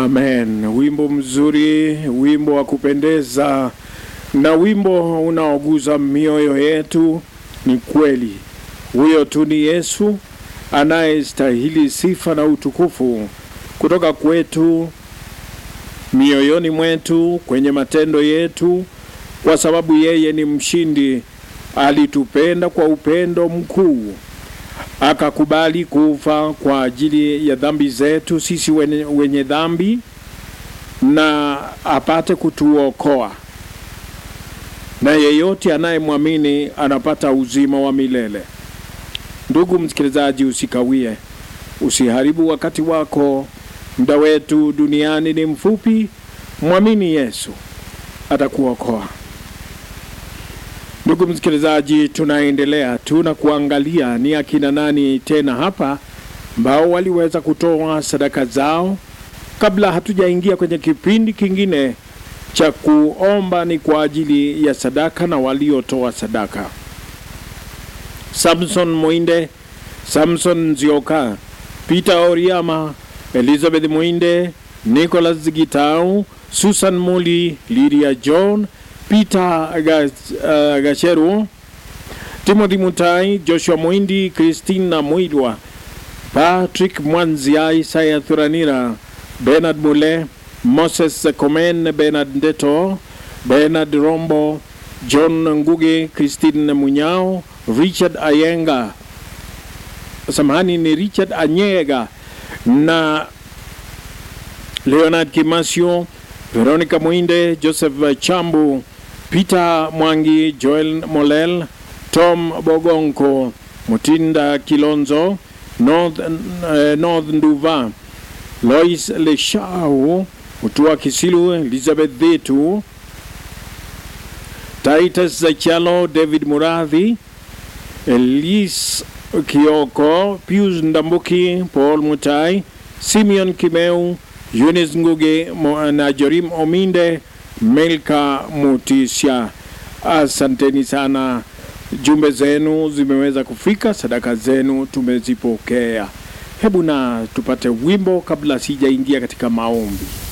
Amen. Wimbo mzuri, wimbo wa kupendeza na wimbo unaoguza mioyo yetu. Ni kweli huyo tu ni Yesu anayestahili sifa na utukufu kutoka kwetu, mioyoni mwetu, kwenye matendo yetu, kwa sababu yeye ni mshindi. Alitupenda kwa upendo mkuu akakubali kufa kwa ajili ya dhambi zetu sisi wenye, wenye dhambi na apate kutuokoa, na yeyote anayemwamini anapata uzima wa milele. Ndugu msikilizaji, usikawie, usiharibu wakati wako. Muda wetu duniani ni mfupi. Mwamini Yesu, atakuokoa. Ndugu msikilizaji, tunaendelea tuna kuangalia ni akina nani tena hapa ambao waliweza kutoa sadaka zao. Kabla hatujaingia kwenye kipindi kingine cha kuomba, ni kwa ajili ya sadaka na waliotoa sadaka: Samson Mwinde, Samson Nzioka, Peter Oriama, Elizabeth Mwinde, Nicholas Gitau, Susan Muli, Lydia John Peter uh, Gasheru, Timothy Mutai, Joshua Mwindi, Christina Mwilwa, Patrick Mwanzia, Isaya Thuranira, Bernard Mule, Moses Komen, Bernard Ndeto, Bernard Rombo, John Nguge, Christine Munyao, Richard Ayenga, samahani ni Richard Anyega na Leonard Kimasio, Veronica Mwinde, Joseph Chambu, Peter Mwangi, Joel Molel, Tom Bogonko, Mutinda Kilonzo, North, uh, North Nduva, Lois Leshau, Mutua Kisilu, Elizabeth Dhitu, Titus Zachalo, David Muradhi, Elise Kioko, Pius Ndambuki, Paul Mutai, Simeon Kimeu, Eunice Nguge na Jorim Ominde, Melka Mutisha. Asanteni sana, jumbe zenu zimeweza kufika, sadaka zenu tumezipokea. Hebu na tupate wimbo kabla sijaingia katika maombi.